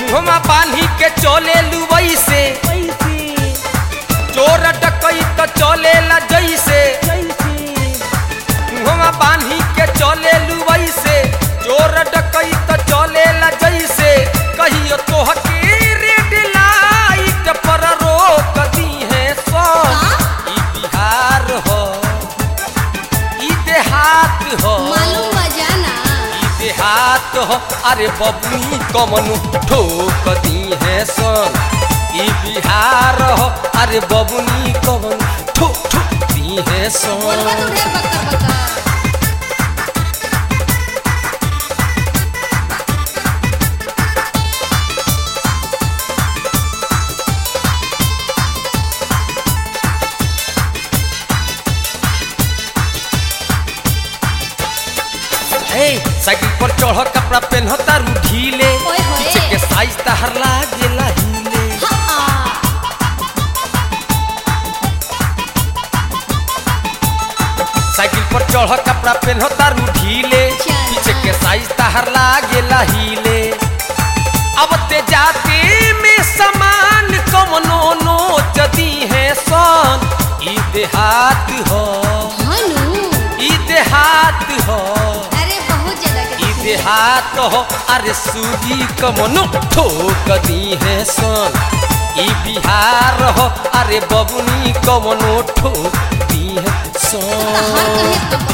मुहमा बांधी के चले लुवई से चोर डकई तो चले ला जैसे मुहमा बांधी के चले लुवई से चोर डकई तो चले ला जैसे कहियो तोह के रेड लाइट पर रोक दी है सन ई बिहार हो ई देहात हो मालूम बजाना ई देहात हो अरे बबुनी कमनु ठोक दी है सन ई बिहार हो अरे बबुनी कमनु ठोक ठोक दी है बोलबा सन तो ढेर बक्का बक्का हे साइकिल पर चढ़ कपड़ा पहन तारू ढीले ओए होए। पीछे के साइज तहर लागेला हिले हाँ साइकिल पर चढ़ कपड़ा पहन तारू ढीले चल। पीछे के साइज तहर लागेला हिले अब ते जाते में समान कमनो नोच दी है सन ई देहात हो हनु ई देहात हो अरे बहुत ज्यादा ई देहात हो अरे सूजी कमनो ठोक दी है सन ई बिहार हो अरे बबुनी कमनो ठोक दी है हर सन कहे तो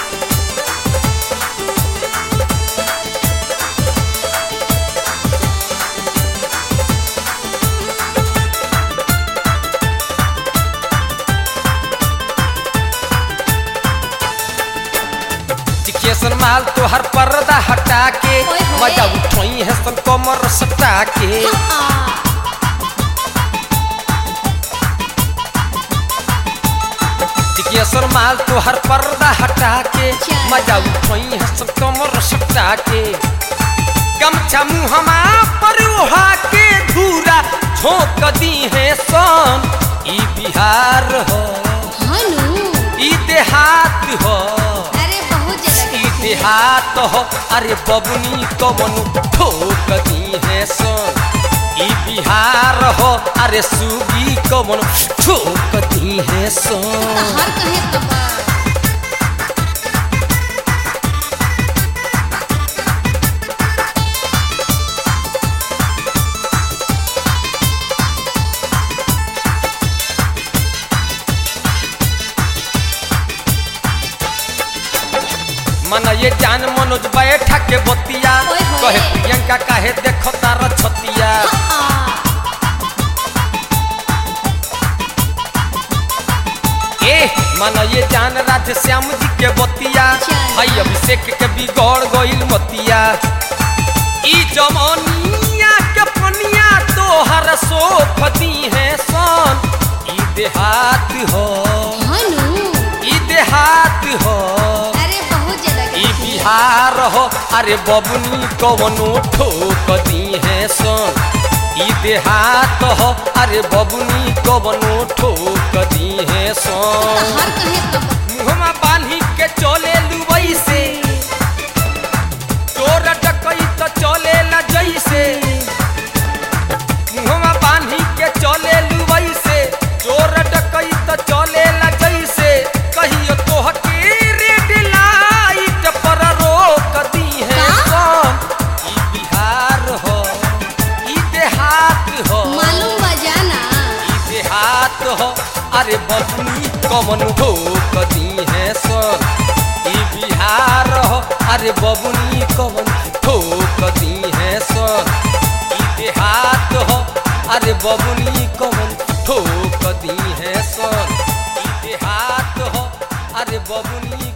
चिकेसन माल तो हर पर्दा हटा के ओए होए। मजा उठोई है सन कमर सटा के हाँ चिकेसन माल तो हर पर्दा हटा के चल। मजा उठोई है सन कमर सटा के गमछा मुहमा पर ओढ़ा के धूरा झोंक दी है सन ई बिहार हो हनु ई देहात हो अरे बहुत ज्यादा ई देहात हो अरे बबुनी कमनु ठोक दी है सन ई बिहार हो अरे सुगी कमनु ठोक दी है सन हर कहे तो बा मन ये जान मनोज बैठा के बतिया ओए होए। कहे प्रियंका काहे देखो तार छतिया हाँ ए मन ये जान राधे श्याम जी के बतिया चल। भाई अभिषेक के बिगड़ गइल मतिया ई जमनिया के पनिया तोहर सोख दी है सन ई देहात हो हनु ई देहात हो अरे बहुत ज्यादा ई बिहार हो अरे बबुनी कवनो ठोक दी है सन ई देहात हो अरे बबुनी कवनो ठोक दी है सन हर कहे तो बा मुहमा बांधी के चले लुवई से चोर डकई तो चले ला जैसे मुहमा बांधी के चले लुवई से चोर डकई तो चले ला जैसे कहियो तोह के रेड लाइट पर रोक दी है का? सन ई बिहार हो ई देहात हो मालूम बजाना ई देहात हो अरे बबुनी कमन ठोक दी है सन ई बिहार हो अरे बबुनी कमन ठोक दी है सन ई देहात हो अरे बबुनी कमन ठोक दी है सन ई देहात हो अरे बबुनी